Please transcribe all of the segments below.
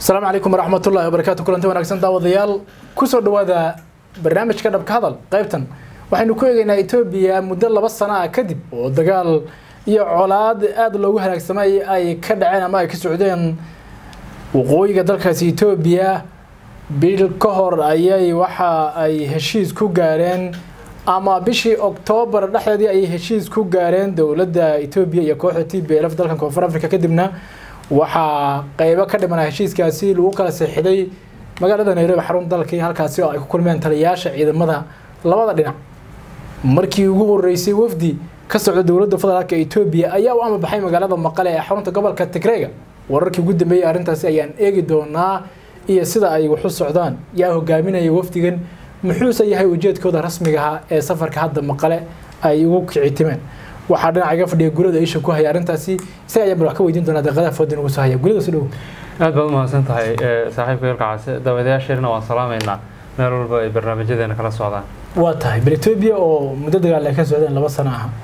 asalaamu calaykum waraxmatullahi wabarakaatu kulanti wanaagsan daawadayaal kusoo dhawaada barnaamijka dhabka hadal qaybtan waxaynu ku eegaynaa etoobiya muddo laba sano ah kadib oo dagaal iyo colaad aada loogu halaagsamay ay ka dhaceen ama ay ka socdeen waqooyiga dalkaasi etoobiya bil ka hor ayay waxa ay heshiis ku gaareen ama bishii oktoobar dhexdeedii ayay heshiis ku gaareen dowladda etoobiya iyo kooxda t b lf dalkan koonfur africa kadibna waxaa qeybo ka dhimana heshiiskaasi lagu kala seexiday magaalada nairobi xarun dalkii halkaasi oo ay ku kulmeen taliyayaasha ciidamada labada dhinac markii ugu horeysay wafdi ka socda dowladda federaalka etoobiya ayaa u amabaxay magaalada maqale ee xarunta gobolka tigreega wararkii ugu dambeeyey arrintaasi ayaan eegi doonaa iyo sida ay waxu socdaan yaa hogaaminaya wafdigan muxuuse yahay ujeedkooda rasmigaha ee safarka hadda maqale ay ugu kicitimeen waxaa dhinaca iga fadhiya gurada isha ku haya arrintaasi isaga ayaan bal wax ka weydiin doonaa deeqadaha foodin ugu soo haya gurida si dhow aad baad umahadsan tahay saaxiibka ilkacase daawadayaasheerna waan salaamaynaa meel walba ay barnaamijyadeena kala socdaan waa tahay bal etoobiya oo muddo dagaal ay ka socdeen laba sano ah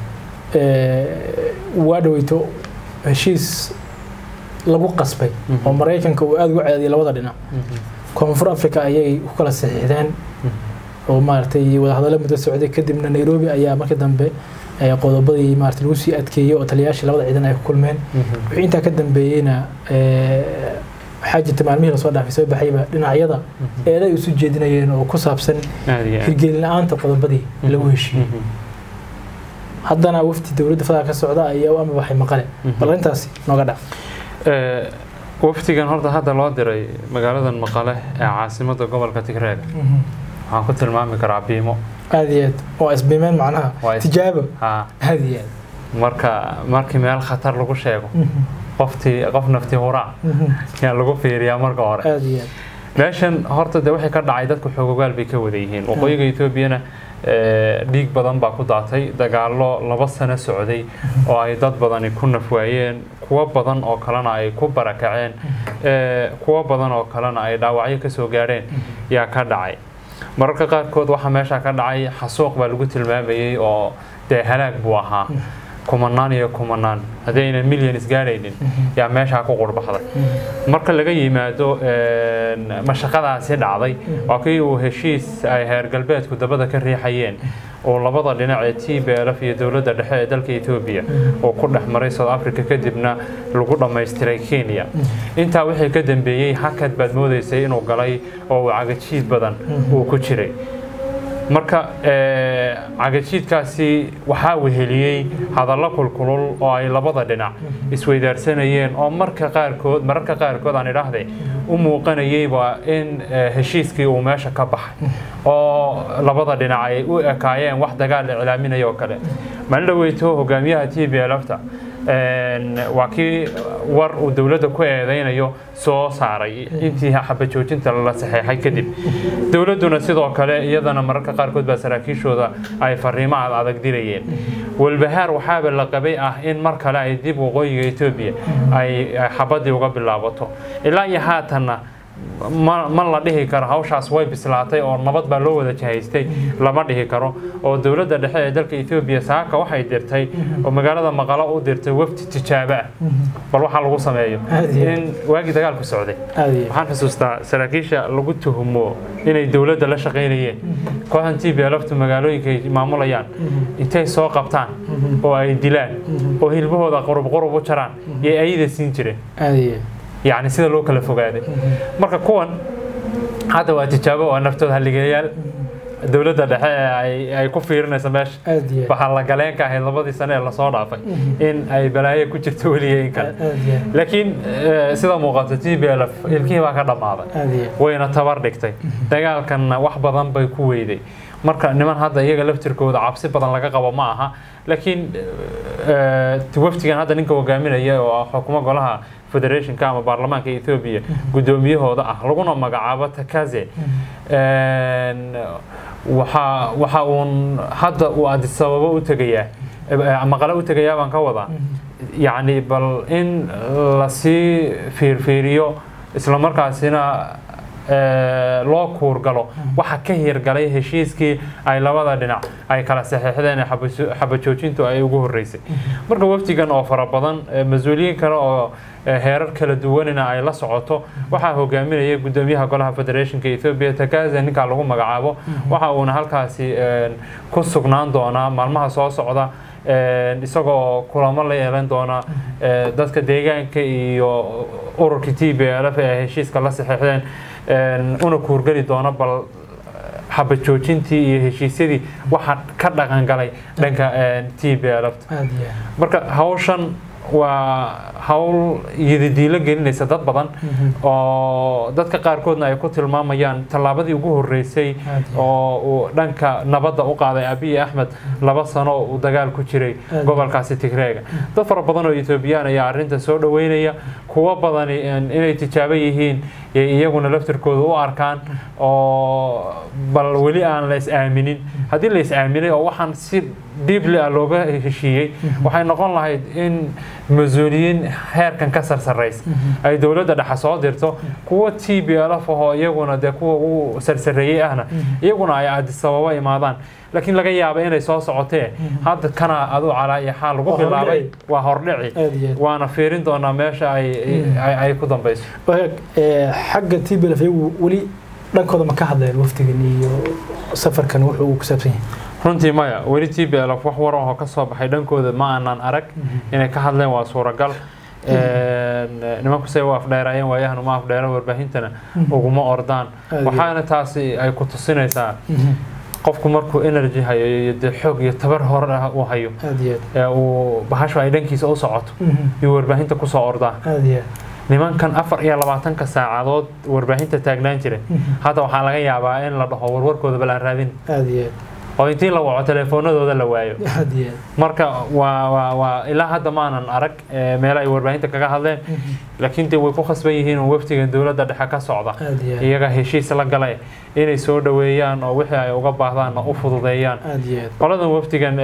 waa dhaweyto heshiis lagu qasbay oo maraykanka uu aada ugu ceediyay labada dhinac koonfur africa ayay ku kala saxiixdeen oo maaragtay wadahadallo muddo socday kadibna nairobi ayaa markii dambe qodobadii maarata lagu sii adkeeyey oo taliyayaashii labada ciidan ay ku kulmeen wixii intaa ka dambeeyeyna waxaa jirta maalmihii lasoo dhaafay soo baxayba dhinacyada eeday isu jeedinayeen oo ku saabsan hirgelin la-aanta qodobadii lagu heshiiyey haddana wafdi dowladda federaalk ka socda ayaa u amabaxay maqale bal arrintaasi nooga dhac wafdigan horta hadda loo diray magaaladan maqale ee caasimadda gobolka tigreeg waxaan ku tilmaami karaa biimo aada iyo aad waa isbiimeen macnaha tijaabo aada iyo aad marka markii meel khatar lagu sheego qoftii qof nafti huraa yaa lagu fiiriyaa marka hore aada iyo aad meeshan horta de wixii ka dhacay dadku xoogogaal bay ka wada yihiin waqooyiga etoobiyana dhiig badan baa ku daatay dagaallo laba sano socday oo ay dad badani ku nafwaayeen kuwo badan oo kalena ay ku barakaceen kuwo badan oo kalena ay dhaawacyo kasoo gaadheen yaa ka dhacay mararka qaarkood waxaa meesha ka dhacay xasuuq baa lagu tilmaamayey oo dee halaag buu ahaa kumanaan iyo kumanaan haddii aynan milyan isgaadhaynin yaa meeshaa ku qurbaxday marka laga yimaado mashaqadaasi dhacday waa kii uu heshiis ay heer galbeedku dabada ka riixayeen oo labada dhinac ee t b lf iyo dowladda dhexe ee dalka etoobiya oo ku dhex maray south africa kadibna lagu dhammaystiray kenya intaa wixii ka dambeeyey hakad baad moodaysay inuu galay oo uu cagajiid badan uu ku jiray marka cagajiidkaasi waxaa weheliyey hadallo kulkulul oo ay labada dhinac isweydaarsanayeen oo marka qaarkood mararka qaarkood aan idhaahde u muuqanayeyba in heshiiskii uu meesha ka baxay oo labada dhinac ay u ekaayeen wax dagaal iclaaminaya oo kale maalin dhaweyto hogaamiyaha t b lfta waa kii war uu dowladda ku eedeynayo soo saaray intii xabajoojinta la saxeexay kadib dowladduna sidoo kale iyadana mararka qaarkood baa saraakiishooda ay fariimo ad adag dirayeen walbahaar waxaaba la qabay ah in mar kale ay dib waqooyiga etoobiya ay xabadii uga bilaabato ilaa iyo haatanna ma ma la dhihi karo hawshaas way bislaatay oo nabad baa loo wada jahaystay lama dhihi karo oo dowladda dhexe ee dalka etoobiya saaka waxay dirtay oo magaalada maqalo u dirtay wafdi tijaabo ah bal waxaa lagu sameeyo in waagii dagaalku socday waxaan xusuustaa saraakiisha lagu tuhumo inay dowladda la shaqaynayeen kooxdan t b lftu magaalooyinka ay maamulayaan intay soo qabtaan oo ay dilaan oo hilbahooda qurub qurub u jaraan iyo ayada siin jireen yacni sida loo kala fogaaday marka kuwan hadda waa tijaabo oo naftooda halligayaal dowladda dhexe ay ku fiirinayso meesha waxaa la galeenka ahayd labadii sane ee lasoo dhaafay in ay balaayo ku jirto weliga in kale laakiin sida muuqato t b lf ilkihii baa ka dhammaaday wayna tabar dhigtay dagaalkanna wax badan bay ku weyday marka niman hadda iyaga laftirkooda cabsi badan laga qabo ma aha laakiin waftigan hadda ninka hogaaminaya oo xukumo golaha federationka ama baarlamaanka etoobiya guddoomiyahooda ah laguna magacaabo takaze waxa waxa uun hadda uu adisababo u tegayaa maqale u tegayaa baan ka wadaa yacni bal in lasii fiirfiiriyo isla markaasina loo kuurgalo waxa ka hirgalay heshiiskii ay labada dhinac ay kala saxeixdeen xabajoojintu ay ugu horeysay marka wafdigan oo fara badan mas-uuliyiin kale oo heerar kala duwanina ay la socoto waxaa hogaaminaya gudoomiyaha golaha federationka ethiopia takaza ninkaa lagu magacaabo waxa uuna halkaasi ku sugnaan doonaa maalmaha soo socda isagoo kulamo la yeelan doona dadka deegaanka iyo ururka t b l f ee heshiiska la saxeixdeen una kuurgeli doona bal xabad joojintii iyo heshiisyadii waxaa ka dhaqan galay dhanka t b l marka hawshan waa hawl yidadiilo gelinaysa dad badan oo dadka qaarkoodna ay ku tilmaamayaan tallaabadii ugu horeysay oo uu dhanka nabadda u qaaday abiy axmed laba sano oo uu dagaal ku jiray gobolkaasi tigreega dad fara badan oo etoobiyaan ayaa arrintan soo dhoweynaya kuwo badani inay tijaabo yihiin iyaguna laftirkooda u arkaan oo bal weli aan la is aaminin haddii la is aaminay oo waxaan si dhiibli ah looga heshiiyey waxay noqon lahayd in mas-uuliyiin heerkan ka sarsaraysa ay dowladda dhexe soo dirto kuwa t b l f ahoo iyaguna dee kuwa ugu sarsareeyey ahna iyaguna ay adisababa imaadaan laakiin laga yaaba inay soo socotee hadda kana adu calaa iyo xaal lagu bilaabay waa hordhici waana fiirin doonaa meesha ay ku dambeyso xagga t b l f iyagu weli dhankooda ma ka hadleen wafdigan iyo safarkan wuxuu uu ku saabsan yahay runtii maya weli t b l f wax waran oo ka soo baxay dhankooda ma aanan arag inay ka hadleen waa suuragal nimanku say u afdheerayeen waayahan uma afdheera warbaahintana uguma ordaan waxaana taasi ay ku tusinaysaa qofku markuu energy hayo iyo dee xoog iyo tabar hore ah uu hayo uu bahashu ay dhankiisa u socoto iyo warbaahinta kusoo ordaa nimankan afar iyo labaatanka saacadood warbaahinta taagnaan jiray hadda waxaa laga yaabaa in la dhaho warwarkooda bal aan raadin oo intii la waco telefoonadooda la waayo marka waa waa waa ilaa hadda maanan arag meelo ay warbaahinta kaga hadleen laakiin dee way ku khasban yihiin oo wafdigan dowladda dhexe ka socda iyaga heshiis la galay inay soo dhoweeyaan oo wixii ay uga baahdaanna u fududeeyaan qoladan wafdigan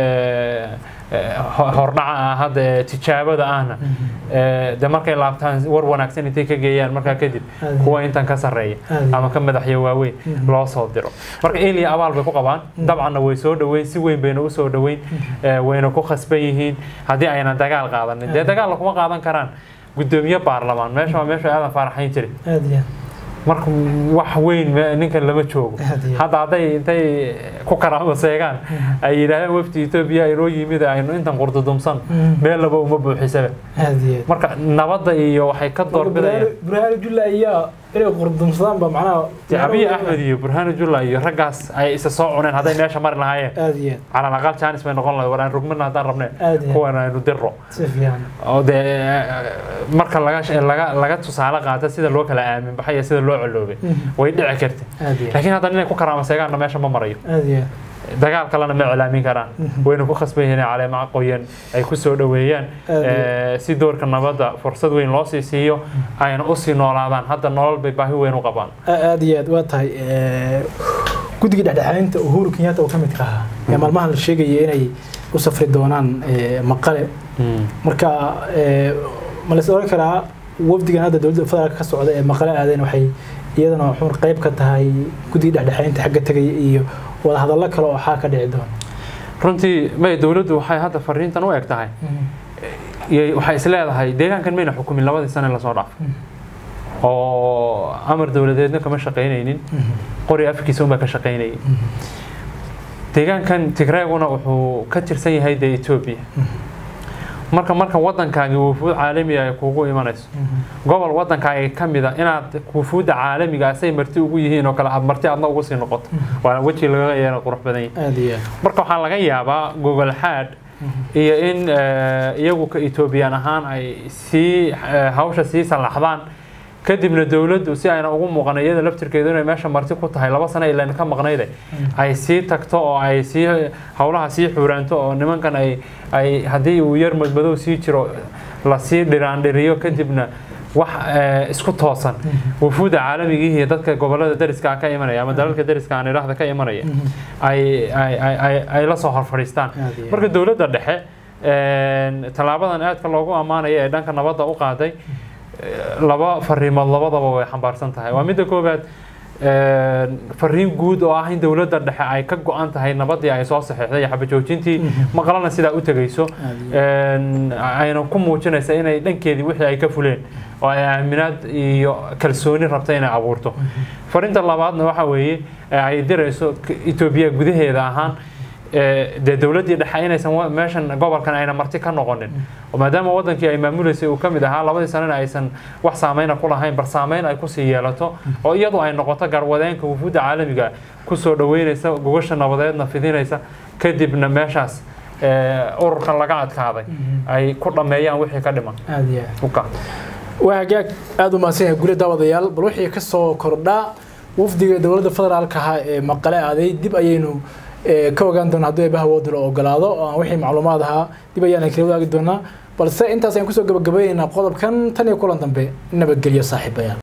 hordhaca ah hadda ee tijaabada ahna de markay laabtaan war wanaagsan intay ka geeyaan markaa kadib kuwa intan ka sarreeya ama ka madaxya waaweyn loo soo diro marka eliya abaal bay ku qabaan dabcanna way soo dhoweyn si weyn bayna usoo dhoweyn wayna ku khasban yihiin haddii ayna dagaal qaadanin dee dagaalla kuma qaadan karaan gudoomiye baarlamaan meesha waa meesha aadan faaraxayn jiray marka wax weyn ninkan lama joogo hadda hadday intay ku karaamo seegaan ay yidhaahdeen wafdi etoobiya inoo yimid aynu intan qurdudumsan meel laba uma buuxisaba marka nabadda iyo waxay ka doorbidayaan burhaanu julla ayaa inay qurdumsadaan ba macnaha abiy axmed iyo burhaanu julla iyo raggaas ay isa soo cuneen hadday meesha mari lahaayeen cala aqal jaanis bay noqon lahayd war aan rugmana haddaan rabneen kuwan aynu diro oo dee marka laga laga laga tusaale qaata sida loo kala aamin baxay iyo sida loo coloobay way dhici karta laakiin hadda inay ku karaama seegaanna meesha ma marayo dagaal kalena ma iclaamin karaan wayna ku khasban yihiin caleemaha qoyan ay ku soo dhoweeyaan si doorka nabadda fursad weyn loo sii siiyo ayna usii noolaadaan hadda nolol bay baahi weyn u qabaan aada iyo aad waa tahay guddiga dhexdhexaadinta uhuru kenyatta oo ka midka ahaa ee maalmahan la sheegaya inay u safri doonaan maqale marka ma lais oran karaa wafdigan hadda dowladda federaalka ka socda ee maqale aadeen waxay iyadana xur qayb ka tahay guddiga dhexdhexaadinta xagga tegaya iyo wadahadallo kale oo xaa ka dhici doona runtii may dowladdu waxay hadda fariintan u eg tahay waxay is leedahay deegaankan mayna xukumin labadii sane lasoo dhaafay oo amar dowladeedna kama shaqaynaynin qori afkiisa unbaa ka shaqaynayay deegaankan tigreeguna wuxuu ka tirsan yahay dee etoobiya marka marka wadankaagi wufuud caalami ay kuugu imanayso gobol wadankaaga ka mid a inaad wufuudda caalamiga asay marti ugu yihiin oo kale aad marti adna ugu sii noqoto waa weji laga yeela qurux badan yahay marka waxaa laga yaabaa gogol xaadh iyo in iyagu ka etoobiyaan ahaan ay sii hawsha sii sallaxdaan kadibna dowladdu si ayna ugu muuqan iyada laftirkeedu inay meesha marti ku tahay laba sano ilan ka maqnayde ay sii tagto oo ay sii howlaha sii xuuraanto oo nimankan ay ay haddii uu yar madmadow sii jiro lasii dhiraandhiriyo kadibna wax isku toosan wufuudda caalamigii iyo dadka gobolada dariska ka imanaya ama dalalka dariska aan idhaahda ka imanaya ay ay la soo hor fadhiistaan marka dowladda dhexe tallaabadan aadka loogu ammaanaya ee dhanka nabadda u qaaday laba fariimood labadaba way xambaarsan tahay waa midda koowaad fariin guud oo ah in dowladda dhexe ay ka go-an tahay nabadii ay soo saxiixday xabajoojintii maqlana sidaa u tegayso ayna ku muujinaysa inay dhankeedii wixii ay ka fuleen oo ay aaminaad iyo kalsooni rabta inay abuurto fariinta labaadna waxa weeye ay dirayso etoobiya gudaheeda ahaan dee dowladdii dhexe inaysan meeshan gobolkan ayna marti ka noqonin maadaama wadankii ay maamuleysay uu ka mid ahaa labadii sanana aysan wax saameyna ku lahayn bar saameyn ay kusii yeelato oo iyadu ay noqoto garwadeenka wufuudda caalamiga kusoo dhaweynaysa gogasha nabadeedna fidinaysa kadibna meeshaas ururkan laga adkaaday ay ku dhammeeyaan wixii ka dhiman waa hagaag aada u mahadsan yahay guli daawadayaal bal wixii ka soo kordhaa wafdiga dowladda federaalka ahaa ee maqale aaday dib ayaynu ka ogaan doona haddii eeba hawooda la ogolaado oo aan wixii macluumaad ahaa dib ayaan kala wadaagi doonaa balse intaas ayaan kusoo gabagabaynaynaa qodobkan tan iyo kulan dambe nabadgelyo saaxiibayaal